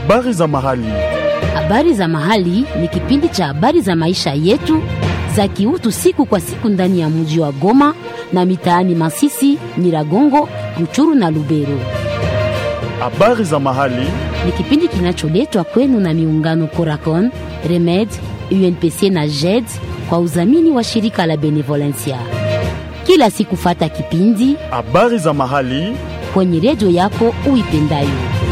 Habari za mahali. Habari za mahali ni kipindi cha habari za maisha yetu za kiutu siku kwa siku ndani ya mji wa Goma na mitaani Masisi, Nyiragongo, Ruchuru na Lubero. Habari za mahali. Ni kipindi kinacholetwa kwenu na miungano Coracon, Remed, UNPC na JED kwa udhamini wa shirika la Benevolencia. Kila siku fata kipindi Habari za mahali. kwenye redio yako uipendayo.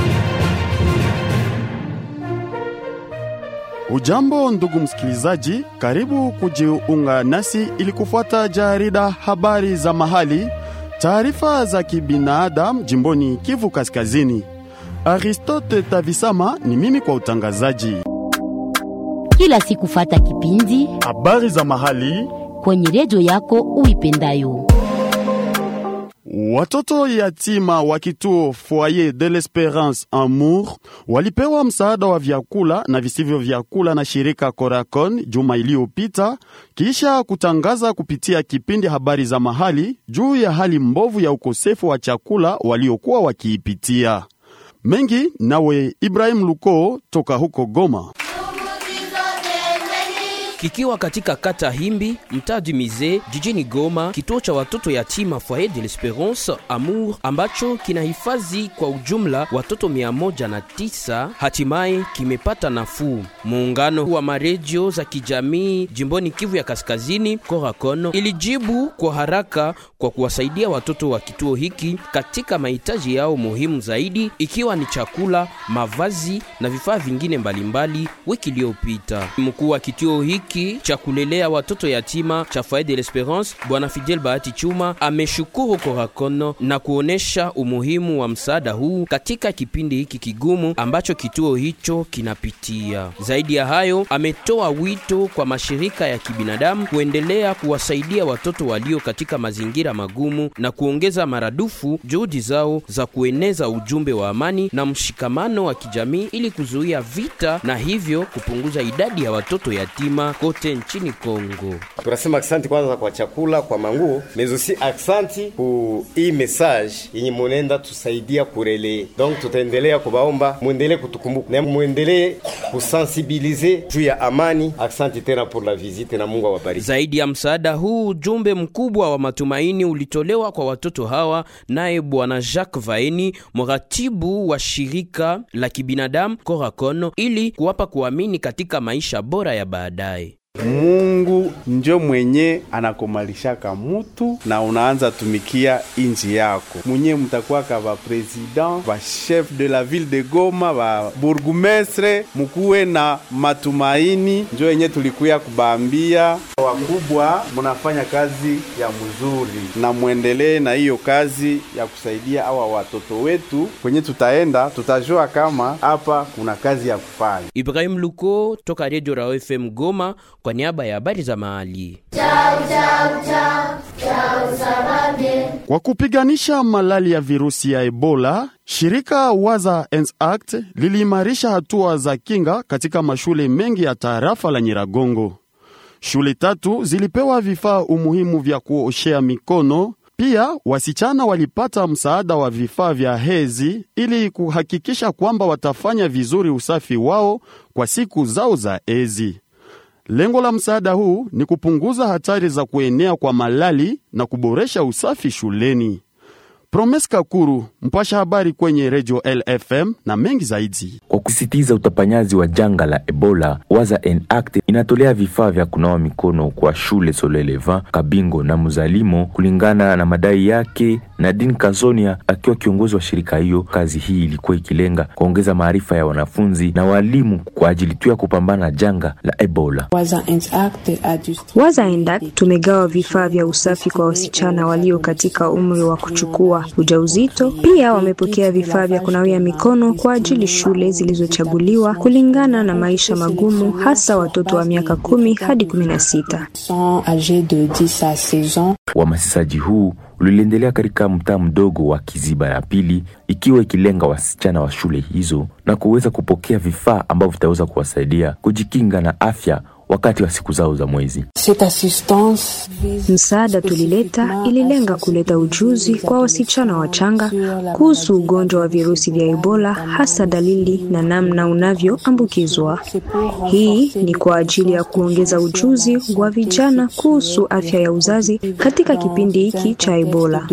Ujambo ndugu msikilizaji, karibu kujiunga nasi ili kufuata jarida habari za mahali, taarifa za kibinadamu jimboni Kivu Kaskazini. Aristote Tavisama ni mimi kwa utangazaji. Kila siku fata kipindi Habari za mahali. kwenye redio yako uipendayo. Watoto yatima wa kituo Foyer de l'Esperance Amour walipewa msaada wa vyakula na visivyo vyakula na shirika Coracon juma iliyopita, kisha kutangaza kupitia kipindi habari za mahali juu ya hali mbovu ya ukosefu wa chakula waliokuwa wakiipitia. Mengi nawe Ibrahim Luko toka huko Goma. Kikiwa katika kata Himbi, mtaa du Mize, jijini Goma, kituo cha watoto yatima Foyer de l'Esperance Amour ambacho kinahifadhi kwa ujumla watoto mia moja na tisa hatimaye kimepata nafuu. Muungano wa maredio za kijamii jimboni Kivu ya Kaskazini, Coracon, ilijibu kwa haraka kwa kuwasaidia watoto wa kituo hiki katika mahitaji yao muhimu zaidi, ikiwa ni chakula, mavazi na vifaa vingine mbalimbali. Wiki iliyopita mkuu wa kituo hiki cha kulelea watoto yatima cha Foyer de l'Esperance Bwana Fidel Bahati Chuma ameshukuru Coracon na kuonesha umuhimu wa msaada huu katika kipindi hiki kigumu ambacho kituo hicho kinapitia. Zaidi ya hayo, ametoa wito kwa mashirika ya kibinadamu kuendelea kuwasaidia watoto walio katika mazingira magumu na kuongeza maradufu juhudi zao za kueneza ujumbe wa amani na mshikamano wa kijamii ili kuzuia vita na hivyo kupunguza idadi ya watoto yatima kote nchini Kongo. Tunasema aksanti kwanza kwa chakula, kwa manguo, mais aussi aksanti ku hii message yenye munenda tusaidia kurele. Donc tutaendelea kubaomba muendelee kutukumbuka na muendelee kusensibilize juu ya amani. Aksanti tena pour la visite na Mungu awabariki. Zaidi ya msaada huu, ujumbe mkubwa wa matumaini ulitolewa kwa watoto hawa, naye Bwana Jacques Vaeni, mratibu wa shirika la kibinadamu Coracon, ili kuwapa kuamini katika maisha bora ya baadaye. Mungu njo mwenye anakomalishaka mutu na unaanza tumikia inji yako mwenye mtakwaka ba president ba chef de la ville de Goma ba burgumestre, mukuwe na matumaini, njo yenye tulikuya kubaambia wakubwa, munafanya kazi ya mzuri na mwendelee na hiyo kazi ya kusaidia awa watoto wetu. Kwenye tutaenda tutajua kama hapa kuna kazi ya kufanya. Ibrahim Luko toka Radio Rao FM Goma kwa niaba ya habari za mahali. Kwa kupiganisha malali ya virusi ya Ebola, shirika Waza Ends Act liliimarisha hatua za kinga katika mashule mengi ya tarafa la Nyiragongo. Shule tatu zilipewa vifaa umuhimu vya kuoshea mikono. Pia wasichana walipata msaada wa vifaa vya hezi ili kuhakikisha kwamba watafanya vizuri usafi wao kwa siku zao za ezi. Lengo la msaada huu ni kupunguza hatari za kuenea kwa malali na kuboresha usafi shuleni. Promes Kakuru, mpasha habari kwenye redio LFM na mengi zaidi. Kwa kusitiza utapanyaji wa janga la Ebola, Waza Act inatolea vifaa vya kunawa mikono kwa shule Soleleva, Kabingo na Muzalimo kulingana na madai yake. Nadine Kazonia akiwa kiongozi wa shirika hiyo, kazi hii ilikuwa ikilenga kuongeza maarifa ya wanafunzi na walimu kwa ajili tu ya kupambana na janga la Ebola. Waza Act tumegawa vifaa vya usafi kwa wasichana walio katika umri wa kuchukua ujauzito. Pia wamepokea vifaa vya kunawia mikono kwa ajili shule zilizochaguliwa kulingana na maisha magumu, hasa watoto wa miaka kumi hadi kumi na sita. Uhamasishaji huu uliendelea katika mtaa mdogo wa Kiziba ya pili, ikiwa ikilenga wasichana wa shule hizo na kuweza kupokea vifaa ambavyo vitaweza kuwasaidia kujikinga na afya wakati wa siku zao za mwezi. Msaada tulileta ililenga kuleta ujuzi kwa wasichana wachanga kuhusu ugonjwa wa virusi vya Ebola, hasa dalili na namna unavyoambukizwa. Hii ni kwa ajili ya kuongeza ujuzi wa vijana kuhusu afya ya uzazi katika kipindi hiki cha Ebola.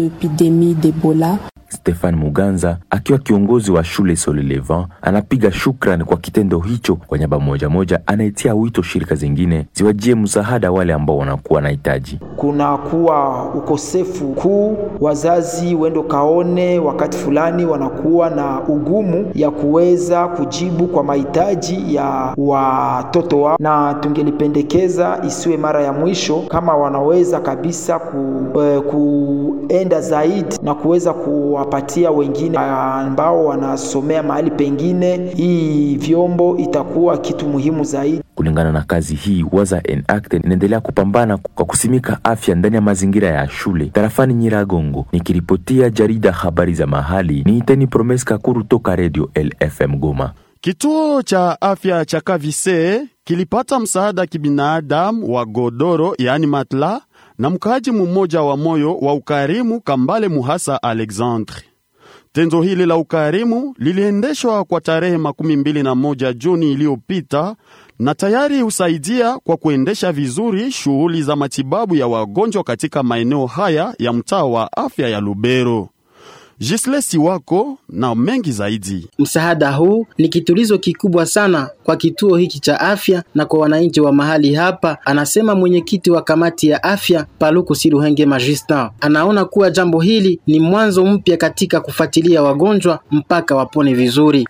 Stefan Muganza akiwa kiongozi wa shule Solelevant anapiga shukrani kwa kitendo hicho. Kwa nyaba moja moja, anaitia wito shirika zingine ziwajie msaada wale ambao wanakuwa na hitaji. Kunakuwa ukosefu kuu, wazazi wendo kaone wakati fulani wanakuwa na ugumu ya kuweza kujibu kwa mahitaji ya watoto wao, na tungelipendekeza isiwe mara ya mwisho, kama wanaweza kabisa ku, eh, kuenda zaidi na kuweza kuwapatia wengine ambao wanasomea mahali pengine. Hii vyombo itakuwa kitu muhimu zaidi. Kulingana na kazi hii, Waza Enact inaendelea kupambana kwa kusimika afya ndani ya mazingira ya shule tarafani Nyiragongo. Nikiripotia jarida habari za mahali, ni Iteni Promes Kakuru toka Radio LFM Goma. Kituo cha afya cha Kavise kilipata msaada kibinadamu wa godoro yaani matla na mkaaji mmoja wa moyo wa ukarimu Kambale Muhasa Alexandre. Tendo hili la ukarimu liliendeshwa kwa tarehe makumi mbili na moja Juni iliyopita na tayari husaidia kwa kuendesha vizuri shughuli za matibabu ya wagonjwa katika maeneo haya ya mtaa wa afya ya Lubero. Jislesi wako na mengi zaidi. Msaada huu ni kitulizo kikubwa sana kwa kituo hiki cha afya na kwa wananchi wa mahali hapa, anasema mwenyekiti wa kamati ya afya Paluku Siruhenge Magista. Anaona kuwa jambo hili ni mwanzo mpya katika kufuatilia wagonjwa mpaka wapone vizuri.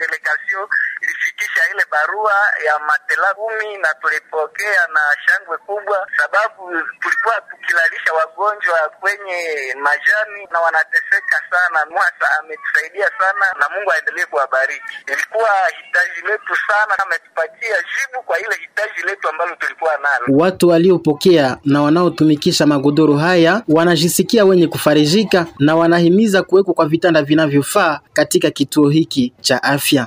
ilifikisha ile barua ya matela kumi na tulipokea na shangwe kubwa, sababu tulikuwa tukilalisha wagonjwa kwenye majani na wanateseka sana. Mwasa ametusaidia sana na Mungu aendelee kuwabariki. Ilikuwa hitaji letu sana, ametupatia jibu kwa ile hitaji letu ambalo tulikuwa nalo. Watu waliopokea na wanaotumikisha magodoro haya wanajisikia wenye kufarijika na wanahimiza kuwekwa kwa vitanda vinavyofaa katika kituo hiki cha afya.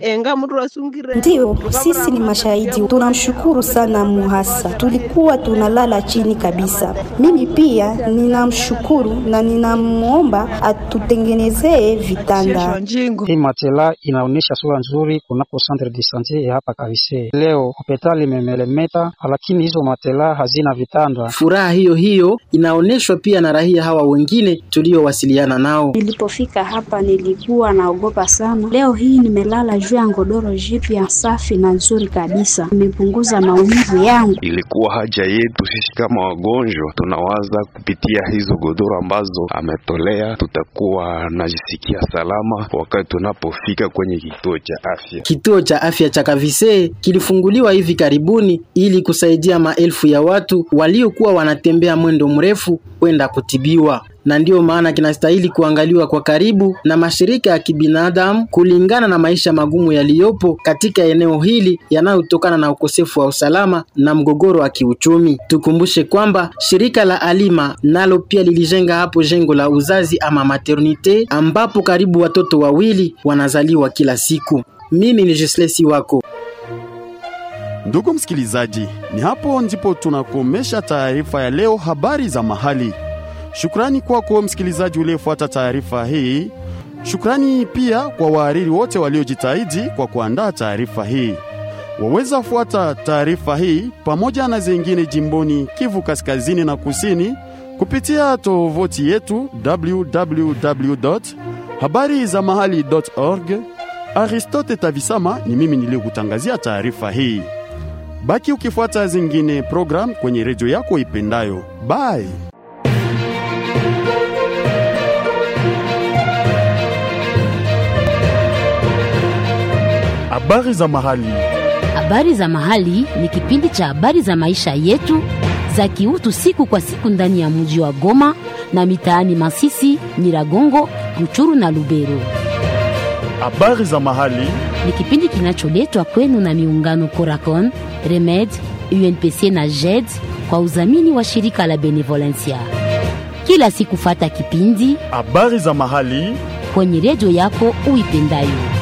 Ndiyo, sisi ni mashahidi. Tunamshukuru sana Muhasa, tulikuwa tunalala chini kabisa. Mimi pia ninamshukuru na ninamwomba atutengenezee vitanda. Hii matela inaonyesha sura nzuri kunako centre de sante ya hapa Kavise. Leo hospitali imemelemeta, lakini hizo matela hazina vitanda. Furaha hiyo hiyo inaonyeshwa pia na raia hawa wengine tuliowasiliana nao. Nilipofika hapa nilikuwa naogopa sana. Leo hii nimelala juu ya godoro jipya safi na nzuri kabisa, imepunguza maumivu yangu. Ilikuwa haja yetu sisi kama wagonjwa, tunawaza kupitia hizo godoro ambazo ametolea, tutakuwa najisikia salama wakati tunapofika kwenye kituo cha afya. Kituo cha afya cha Kavise kilifunguliwa hivi karibuni ili kusaidia maelfu ya watu waliokuwa wanatembea mwendo mrefu kwenda kutibiwa na ndiyo maana kinastahili kuangaliwa kwa karibu na mashirika ya kibinadamu kulingana na maisha magumu yaliyopo katika eneo hili yanayotokana na ukosefu wa usalama na mgogoro wa kiuchumi. Tukumbushe kwamba shirika la Alima nalo pia lilijenga hapo jengo la uzazi ama maternite ambapo karibu watoto wawili wanazaliwa kila siku. Mimi ni Jeslesi wako. Ndugu msikilizaji, ni hapo ndipo tunakomesha taarifa ya leo, habari za mahali. Shukrani kwako msikilizaji uliyefuata taarifa hii. Shukrani pia kwa wahariri wote waliojitahidi kwa kuandaa taarifa hii. Waweza fuata taarifa hii pamoja na zingine jimboni Kivu Kaskazini na Kusini kupitia tovuti yetu www habari za mahali.org. Aristote Tavisama ni mimi niliyokutangazia taarifa hii. Baki ukifuata zingine program kwenye redio yako ipendayo. Bye. Habari za mahali. Habari za mahali ni kipindi cha habari za maisha yetu za kiutu siku kwa siku ndani ya mji wa Goma na mitaani Masisi, Nyiragongo, Ruchuru na Lubero. Habari za mahali Ni kipindi kinacholetwa kwenu na miungano Coracon, Remed, UNPC na JED kwa udhamini wa shirika la Benevolencia. Kila siku fata kipindi habari za mahali kwenye redio yako uipendayo.